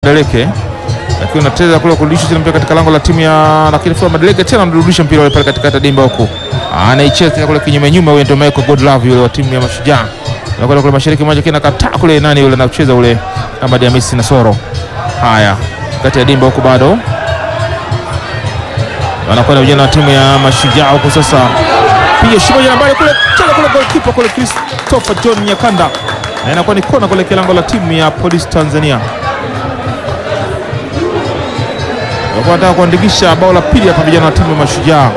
Madeleke lakini unacheza kule kurudisha tena mpira katika lango la timu ya lakini Flora Madeleke tena anarudisha mpira ule pale katikati ya dimba huku. Anaicheza tena kule kinyume nyuma, huyo ndio Michael Godlove yule wa timu ya Mashujaa. Na kule kule mashariki moja kina kataa kule nani yule anacheza ule Ahmad Hamisi Nasoro. Haya, kati ya dimba huku bado. Wanakwenda vijana wa timu ya Mashujaa huku sasa. Piga shimo ya mbali kule, cheza kule goalkeeper kule Christopher John Nyakanda. Na inakuwa ni kona kule kilango la timu ya Police Tanzania. Walikuwa wanataka kuandikisha bao la pili hapa vijana wa timu ya Mashujaa.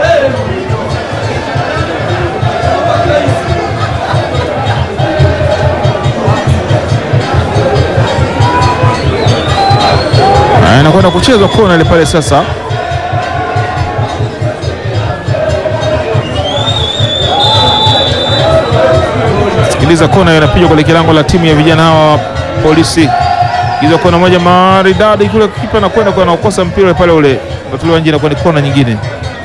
Na inakwenda kuchezwa kona ile pale sasa. Sikiliza kona hiyo inapigwa kule kilango la timu ya vijana hawa wa polisi. Hizo kona moja maridadi kule, kipa anakwenda kwa anaokosa mpira ule pale ule unatolewa nje, inakuwa ni kona nyingine.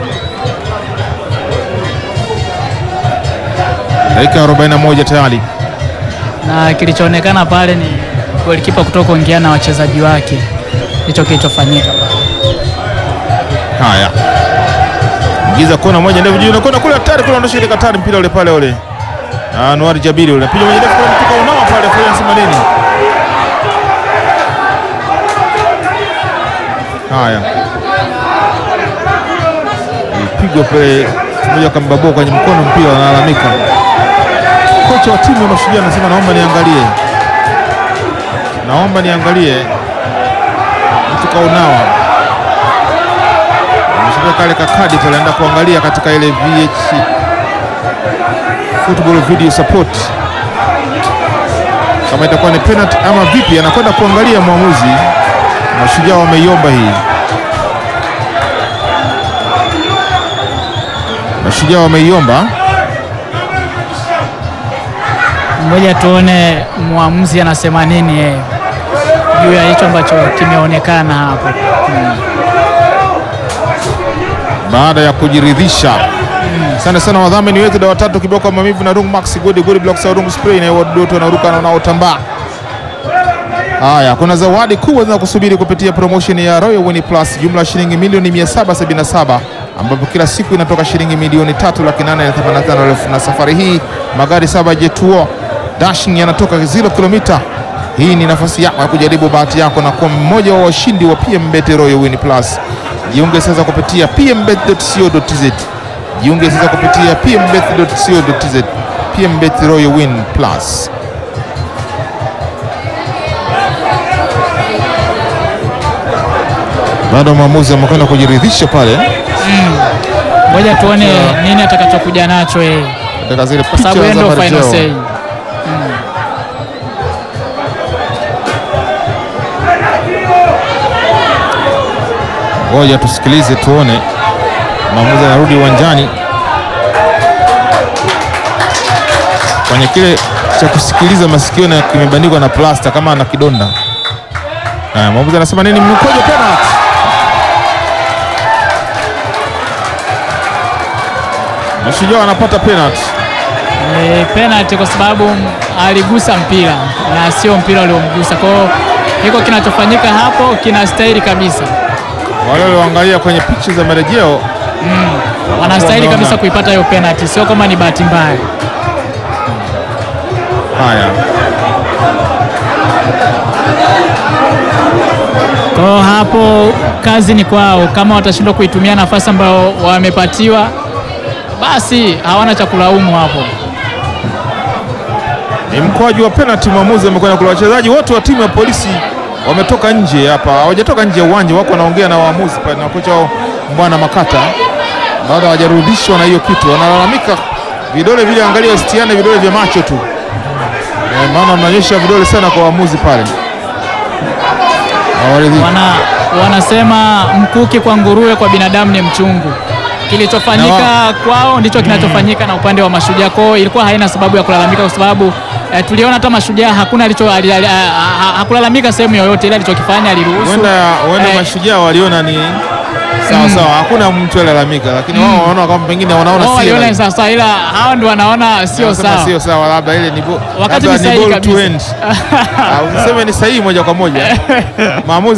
Dakika 41 tayari. na kilichoonekana pale ni golikipa kutoka kuongea na wachezaji wake, hicho kilichofanyika. Haya, ingiza kona moja ndefu juu, nakwenda kule hatari kule, ondosha ile katari mpira ule pale ule. Anwar Jabiri ule piga moja ndefu kule, mtuka unawa pale Florence Manini. Haya, ipigwa pale moja kambabua kwenye mkono, mpira analalamika. Kocha wa timu ya Mashujaa anasema naomba niangalie, naomba niangalie, mtu kaunawa ameshika kale kakadi pale, anaenda kuangalia katika ile VH football video support kama itakuwa ni penalty ama vipi, anakwenda kuangalia mwamuzi. Mashujaa wameiomba hii, Mashujaa wameiomba. Ngoja tuone mwamuzi anasema nini yeye juu ya hicho ambacho kimeonekana hapo. Hmm. baada ya kujiridhisha. Asante sana wadhamini wetu, dawa tatu kiboko maumivu na Rung Max Good Good Blocks au Rung Spray na wadudu wanaruka na wanaotambaa. Haya, kuna zawadi kubwa zinakusubiri kupitia promotion ya Royal Win Plus, jumla ya shilingi milioni 777 ambapo kila siku inatoka shilingi milioni tatu laki nane na themanini na tano elfu na safari hii magari saba Jetuo Dashing yanatoka 0 kilomita. Hii ni nafasi yako ya kujaribu bahati yako na kuwa mmoja wa washindi wa PMBet Royal Win Plus. Jiunge sasa kupitia pmbet.co.tz. Jiunge sasa kupitia pmbet.co.tz. PMBet Royal Win Plus. Bado mwamuzi amekwenda kujiridhisha pale Ngoja tuone nini atakachokuja nacho yeye, katika zile kwa sababu picha yeye za ndio final marejeo. say. Ngoja tusikilize tuone, mwamuzi anarudi uwanjani kwenye kile cha kusikiliza masikio na kimebandikwa na plasta kama ana kidonda. Haya, mwamuzi anasema nini? Mkojo penalty. Mashujaa wanapata penalty. E, penalty kwa sababu aligusa mpira na sio mpira uliomgusa. Kwa hiyo hiko kinachofanyika hapo kinastahili kabisa, Wale walioangalia kwenye picha za marejeo wanastahili Wameona. kabisa kuipata hiyo penalty, sio kama ni bahati mbaya. haya Kwa hiyo hapo kazi ni kwao, kama watashindwa kuitumia nafasi ambayo wamepatiwa, basi hawana cha kulaumu hapo. ni mkwaju wa penalty. Mwamuzi amekwenda kula. Wachezaji wote wa timu ya polisi wametoka nje hapa, hawajatoka nje ya uwanja, wako wanaongea na waamuzi pale na kocha wao Mbwana Makata, baada hawajarudishwa na hiyo kitu. Wanalalamika vidole vile, angalia usitiane vidole vya macho tu Eh, maana mnaonyesha vidole sana kwa waamuzi pale, hawaridhiki. Wana, wanasema mkuki kwa nguruwe, kwa binadamu ni mchungu. Kilichofanyika kwao ndicho kinachofanyika na upande wa Mashujaa. Kwao ilikuwa haina sababu ya kulalamika, kwa sababu eh, tuliona hata Mashujaa hakuna alicho ali- ali- ha- ha- hakulalamika sehemu yoyote, ile alichokifanya aliruhusu Huenda huenda Eh, mashujaa waliona ni sawa sawa, hakuna mtu alalamika, lakini wao wanaona kwamba pengine wanaona Wao si waliona ni halali. sawa sawa, ila hawa ndio wanaona sio Wanasema sawa. sio sawa, labda ile ni bo- Wakati labda ni sahihi ball to kabisa. end. Ah, Usiseme ni sahihi moja kwa moja maamuzi